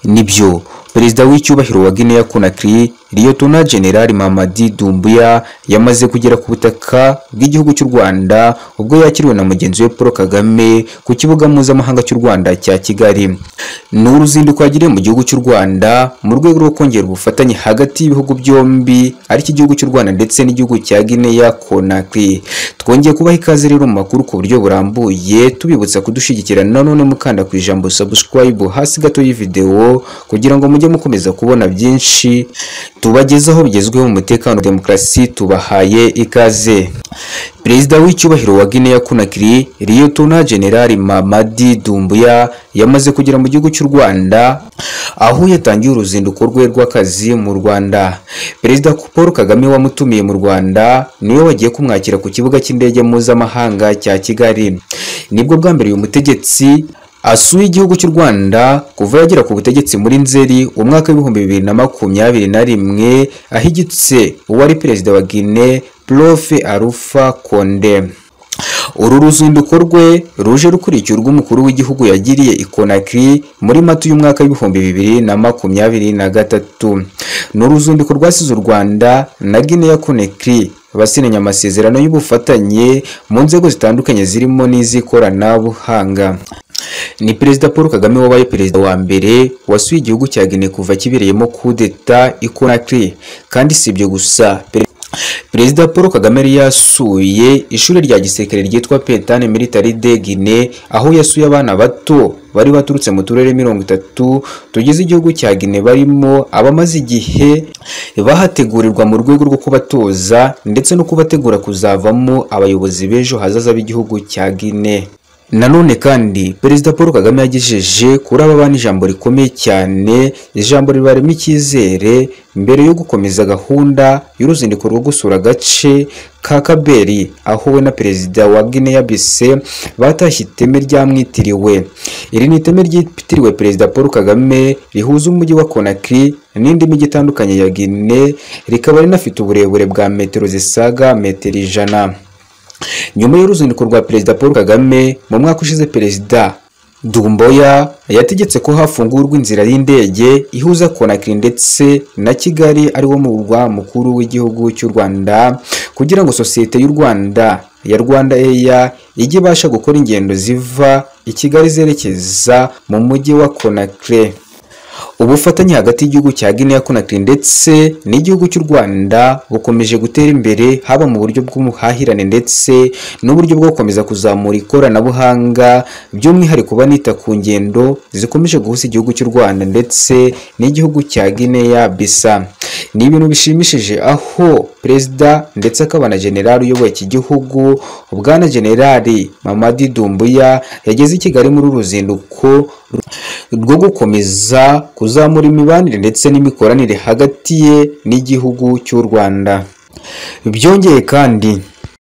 nibyo perezida w'icyubahiro wa Guinea Conakry Liyotona General Mamadi Doumbouya yamaze kugera ku butaka bw'igihugu cy'u Rwanda ubwo yakiriwe na mugenzi we Paul Kagame ku kibuga mpuzamahanga cy'u Rwanda cya Kigali ni uruzinduko yagiriye mu gihugu cy'u Rwanda mu rwego rwo kongera ubufatanye hagati y'ibihugu byombi ari cyo igihugu cy'u Rwanda ndetse n'igihugu cya Guinea Conakry twongeye kubaha ikaze rero mu makuru ku buryo burambuye tubibutsa kudushyigikira nanone mukanda ku ijambo subscribe hasi gato y'ivideo kugira ngo mujye mukomeza kubona byinshi tubagezaho bigezweho mu mutekano demokarasi tubahaye ikaze Perezida w'icyubahiro wa Guinea Conakry Liyotona General Mamadi Doumbouya yamaze kugera mu gihugu cy'u Rwanda aho yatangiye uruzinduko rwe rw'akazi mu Rwanda Perezida Paul Kagame wamutumiye mu Rwanda niwe wagiye kumwakira ku kibuga cy'indege mpuzamahanga cya Kigali nibwo bwa mbere uyu mutegetsi asuye igihugu cy'u Rwanda kuva yagera ku butegetsi muri Nzeri umwaka w'ibihumbi bibiri na makumyabiri na rimwe ahigitse uwari perezida wa Guinea Prof Alpha Conde uru ruzinduko rwe ruje rukurikiye urw'umukuru w'igihugu yagiriye i Conakry muri Mata y'umwaka w'ibihumbi bibiri na makumyabiri na gatatu ni uruzinduko rwasize u Rwanda na Guinea Conakry basinyanye amasezerano y'ubufatanye mu nzego zitandukanye zirimo n'iz'ikoranabuhanga ni perezida paul kagame wabaye perezida wa mbere wasuye igihugu cya guinea kuva kibereyemo kudeta i conakry kandi si ibyo gusa perezida paul kagame yari yasuye ishuri rya gisirikare ryitwa petane military de guinea aho yasuye abana bato bari baturutse mu turere mirongo itatu tugize igihugu cya guinea barimo abamaze igihe bahategurirwa mu rwego rwo kubatoza ndetse no kubategura kuzavamo abayobozi b'ejo hazaza b'igihugu cya guinea nanone kandi perezida paul kagame yagejeje kuri aba bana ijambo rikomeye cyane ijambo ribarema icyizere mbere yo gukomeza gahunda y'uruzinduko rwo gusura agace ka kaberi aho we na perezida wa guinea bise batashye iteme ryamwitiriwe iri ni iteme ryitiriwe perezida paul kagame rihuza umujyi wa conakry n'indi mijyi itandukanye ya guinea rikaba rinafite uburebure bwa metero zisaga metero ijana nyuma y'uruzinduko rwa perezida paul kagame mu mwaka ushize perezida dumboya yategetse ko hafungurwa inzira y'indege ihuza konakiri ndetse na kigali ariwo murwa mukuru w'igihugu cy'u rwanda kugira ngo sosiyete y'u rwanda ya rwanda eya ijye ibasha gukora ingendo ziva i kigali zerekeza mu mujyi wa konakiri ubufatanye hagati y'igihugu cya Guinea Conakry ndetse n'igihugu cy'u Rwanda bukomeje gutera imbere haba mu buryo bw'umuhahirane ndetse n'uburyo bwo gukomeza kuzamura ikoranabuhanga by'umwihariko banita ku ngendo zikomeje guhuza igihugu cy'u Rwanda ndetse n'igihugu cya Guinea Bisa ni ibintu bishimishije aho perezida ndetse akaba na generali uyoboye iki gihugu bwana generali Mamadi Doumbouya yageze i Kigali muri uru ruzinduko rwo gukomeza kuzamura imibanire ndetse n'imikoranire hagati ye n'igihugu cy'u Rwanda byongeye kandi